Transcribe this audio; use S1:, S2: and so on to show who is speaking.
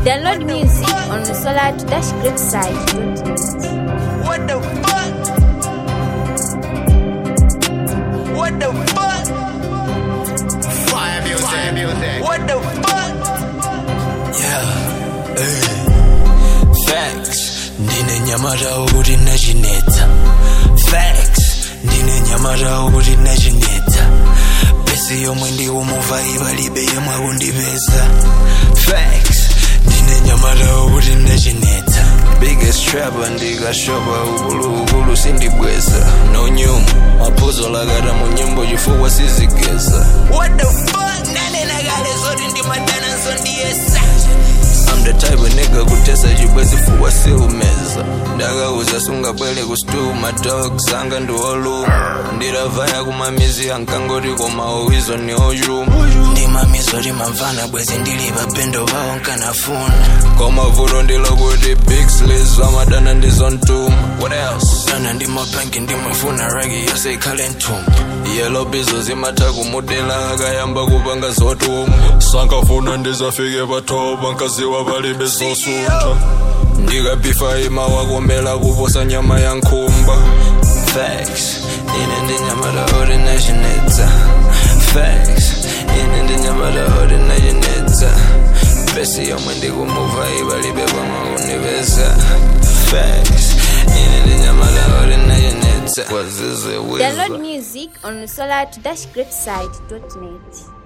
S1: Download music on the Solar to Dash Great site.
S2: What the fuck? What the fuck? Fire music, music. What the fuck?
S3: Yeah, hey. Facts, ndine nyamara uri nazvinetsa Facts, ndine nyamara uri nazvinetsa Besi yomwe ndiwo muvhaiva libe yemwe undipesa Facts, ndine nyamara uri nazvinetsa Biggest trapper ndikashopa ukulu ukulu sindibweza No nyuma, maphuzo lakata mu nyimbo chifukwa sizigeza
S2: What the fuck? Nane nagale zoti ndimadana nsondiyesa.
S3: I'm the type of nigga kutesa chibwezi fuwa siumeza ndakauza sungabwele ku stew my dogs anga ndioluma ndiravaya kumamizi ankangoti koma owizo ni ochuma ndimamizo limamvana bwezi ndili papendo pawo nkanafuna koma vuto ndilokuti big slis amadana ndizontuma what else dana ndimapangi ndimafuna ragi yose ikhale nthumba yelo bizo zimatha kumudela akayamba kupanga zotumba sankafuna ndizafike pathoba nkaziwa palibe zosuntha ndikabhifa imawakomela kuposa nyama yankhumba facts ine ndinyamata ordinationetsa facts ine ndinyamata ordinationetsa besi yomwe ndikumuva ipalibe pamaunivesa facts ine ndinyamata ordinationetsa kwazize
S1: Download music on the Solar to Dash Great site.net.